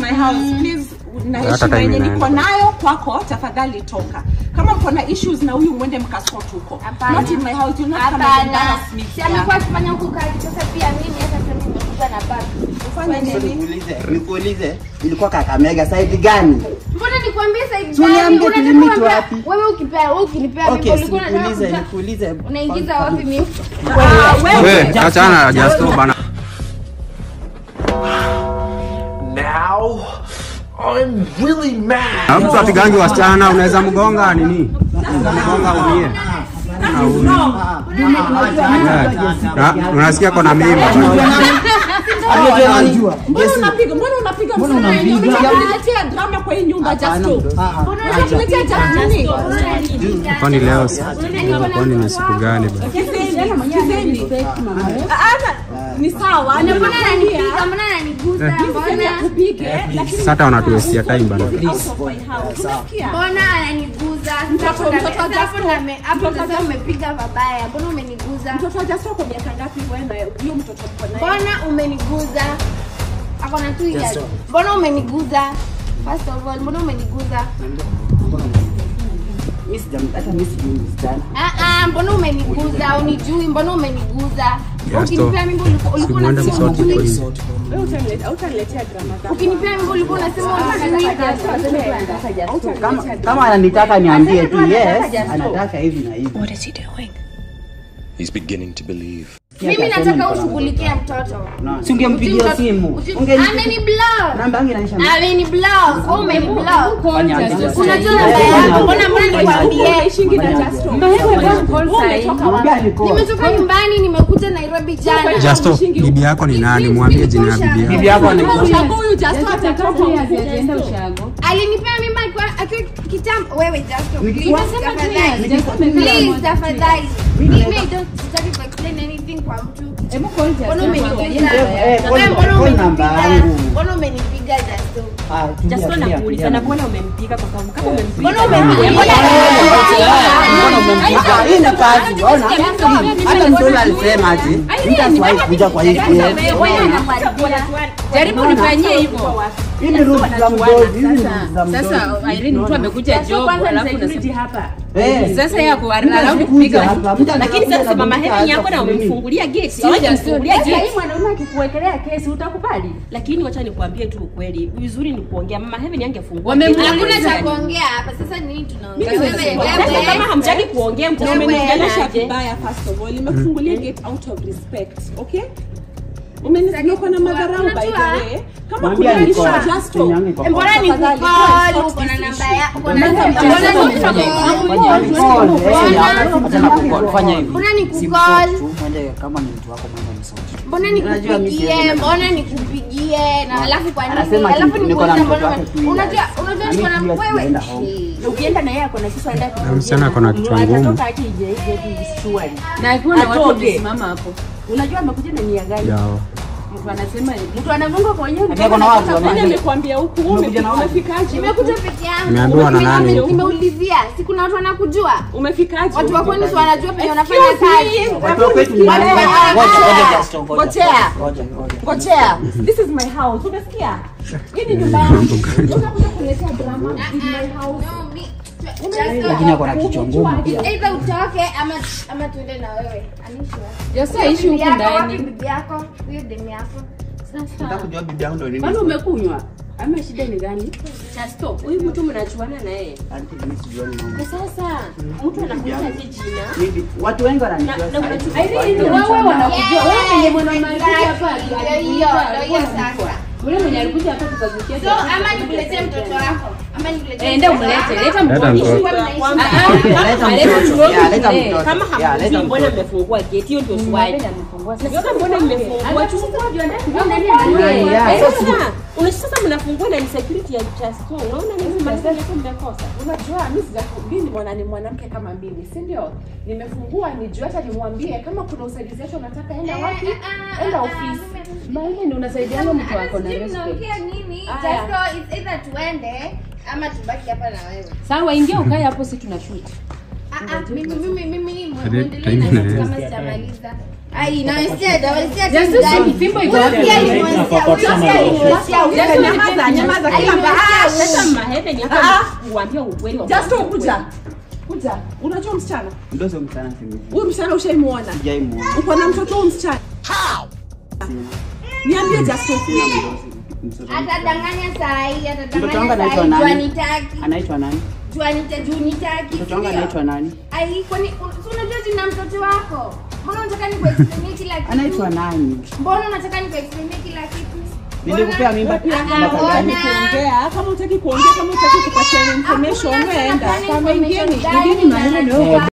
my house please na Hata heshima time yenye niko inaenda. nayo kwako tafadhali toka kama mko na issues na huyu mwende mkasort huko Hapana. not in my house you not come and Hapana. embarrass me Si amekuwa akifanya huku kazi sasa pia mimi hata sasa nimekuja na bag. ufanye nini Nikuulize, nikuulize, ilikuwa Kakamega side gani? Mbona nikwambie side Si uniambie gani? tulimit Unataka wapi? kuambia- Wewe ukipea wewe ukinipea Okay, mimi ulikuwa unataka nikuulize, kuja- nikuulize. unaingiza wapi mimi? We, achana Justo bana. Now, I'm really mad. Na mtu apigangi wasichana unaweza mgonga nini? Mgonga umie. Na unasikia kona mimba. Anajua. mbona unapiga mbona unapiga Mbona msichana yenye unampiga? unataka kuniletea drama kwa hii nyumba Hapana, just mdo- ah, ah, mbona acha. unaniletea just nini Kwani leo si- kwani ni siku gani bana? ni sawa Mbona ananipiga? Mbona ananiguza? Mbona kupige lakini Sasa wanatuestia time bana. out of my house unasikia mbona ananiguza? Mtoto- mtoto wa Hapo Jasto. name- hapo sasa umepiga vabaya. Mbona umeniguza? mtoto wa Jasto kwa miaka ngapi wewe na huyo mtoto mko naye Mbona umeniguza? Ako na two years. Mbona umeniguza? First of all, mbona umeniguza? Mimi sijam- hata mimi sijui msichana. Ah ah, mbona umeniguza? Unijui, mbona umeniguza? Jasto, Ukinipea mimba ulikuwa ulikuwa Simwende unasema msoti unijui. kwa hiyo. wewe utaniletea hautaniletea drama zako Ukinipea mimba ulikuwa unasema unijui. Kama kama ananitaka niambie tu yes, anataka hivi na hivi. He's beginning to believe. Mimi nataka ushughulikie mtoto. Si ungempigia simu. Unge Ameni block. namba yangu inaisha. Ameni block. Wewe umeni block. Fanya aje? Unajua namba yangu. Mbona mbona nikwambie? Ishingi na Jasto umetoka wapi Mwambie niko. Nimetoka nyumbani nimekuja Nairobi jana. Justo, bibi yako ni nani? Mwambie jina ya bibi Bibi yako. yako ni Ushago huyu Jasto atatoka Alinipea mimba akiwa akiwa kitambo. Wewe Jasto, please Nikiwa- tafadhali. Please tafadhali. Mimi I don't sitaki ku explain anything kwa mtu. Mbona umenipiga? Eh, eh, Wewe call- mbona call namba umenipiga? yangu. Mbona umenipiga Jasto? Ah, tulia, Just tulia, nakuuliza tulia. na mbona umempiga kwa sababu kama umempiga Mbona umenipiga? Mbona umempiga? Hii ni kazi, ona. Hata mtoto alisema ati mtasiwahi kuja kwa hii place. jaribu nifanyie hivyo Hii ni rules za mdozi, hizi ni rules za mdozi. sasa Irene mtu amekuja job alafu unasema Eh, sasa yako mtu allow asikuja kupiga hapa, mtu lakini anakuja sasa na mama mtu Helen yako na aanza umemfungulia gate Sio hujamfungulia Sasa hii gate mwanaume akikuwekelea kesi utakubali lakini wacha nikwambie tu ukweli vizuri ni kuongea mama Helen angefungua Wamemwona gate. Hakuna cha kuongea hapa. Sasa nini tunaongea? Wewe Sasa kama wewe. hamtaki kuongea na mtaongelesha umeniongelesha aje vibaya first of all nimekufungulia gate out of respect okay umenisikia na madharau by the way kama Mwambie kuna issue alikuwa- Jasto simu yangu iko kwa- Mbona ni Tafadhali, kukol? sort Uko na this namba issue. ya uko na Mbona namba. ni Mbona ni kukol? kukol? Fanya hivi, fanya hivi. Mbona ni Si kukol? msort tu, mwende kama ni mtu wako mwende msort. Mbona Unajua mimi nikupigie? siwezi- Mbona nikupigie? Na alafu kwa nini? Anasema ati Alafu niko na nikuulize mtoto mbona wake two years. unajua unajua Na niko na mimi pia wewe. sijaenda home. Eh. ukienda na yeye akona kisu aenda Na msichana ako na kichwa ngumu. atatoka aje ije ije visuali na akiwa na watu Atoke. wamesimama hapo unajua amekuja na nia gani Yao. mtu anasema mtu anagonga kwa wenyewe Ati ako na watu Nani wanaje? amekwambia huku wewe Umekuja na umefika- wapi? umefikaje Nimekuja peke yangu. Umeambiwa na nani Nime- huku? Nimeulizia. Si kuna watu wanakujua? umefikaje Watu wa kwenu si wanajua penye wanafanya Excuse me. kazi. Watu wa kwetu ni nani? Ngoja, Ngoja, ngoja. ngoja, Justin, ngoja. Ngojea. Ngoja, ngoja. Ngojea. This is my house. Unasikia? Hii ni nyumba yangu. Utakuja kuletea drama in my house. No, mi- Lakini ako na kichwa ngumu pia. Either utoke ama ama tuende na wewe. Anisha. Josia ishi huku Bibi yako, wapi ndani bibi yako? Huyo demu yako. Nataka kujua bibi yangu ndo nini. kwani umekunywa ama shida ni gani chasto huyu mtu mnachuana na yeye Auntie, mimi sijuani mambo. na sasa mtu anakuita je jina Mimi- Watu wengi wananijua Na- na sasa hivi. Irene wewe wanakujua wewe mwenye mwanaume alikuja hapa Ndio hiyo, ndio hiyo sasa. ule mwenye alikuja hapa tukazukia So ama nikuletee mtoto wako. Ama nikuletee. enda umlete leta Leta mtoto mtoto. kwamba Ah, ah, Leta kama mtoto. hamjui Yeah, leta mle, mtoto. kama Yeah, hamjui leta mbona mtoto. mmefungua gate hiyo ndio swali Mbona amefungua sasa? Sasa mbona mmefungua tu Yeah, yeah. Sasa una sasa mnafungua na ni security ya Chasto unaona nini mnasema mmekosa Unajua mimi sija mimi ni mwana ni mwanamke kama mimi, si ndio? Nimefungua nijue hata nimwambie kama kuna usaidizi yote unataka enda wapi? Enda ofisi. maana ni unasaidiana mtu wako na Sijui respect mnaongea nini? Aya. Just it's either tuende ama tubaki hapa na wewe. sawa ingia ukae hapo si tuna shoot Ah, ah, mimi mimi mimi Ade- mwendelee na time kitu na- kama sijamaliza. Ai, na wasted, wasted Just kitu gani? fimbo iko Huyo wapi? pia alimwastia, huyo pia alimwastia, huyo Just pia nyamaza, nyamaza kila alimwastia. Sasa mahebe ni Ah. hapa uambie ukweli wa Just mambo. kuja. Kuja. Unajua msichana? Ndio sio msichana simu. Huyu msichana ushaimuona? Sijaimuona. Uko na mtoto huyu msichana? Niambie Just Sina mdosi. Mtoto. Atadanganya saa hii, Mtoto wangu atadanganya saa anaitwa hii, juu nani? anitaki. Anaitwa nani? Juu anita- juu nitaki, Mtoto wangu sindio? anaitwa nani? Ai, kwani si unajua jina mtoto wako? Mbona unataka nikuexplainie kila kitu? Anaitwa nani? Mbona unataka nikuexplainie kila kitu? Nilikupea mimba Ah, mwaka mbona? gani? kuongea kama utaki kuongea kama utaki kupatia information Hakuna wewe enda sana kama ingieni information ingieni gani maneno na- leo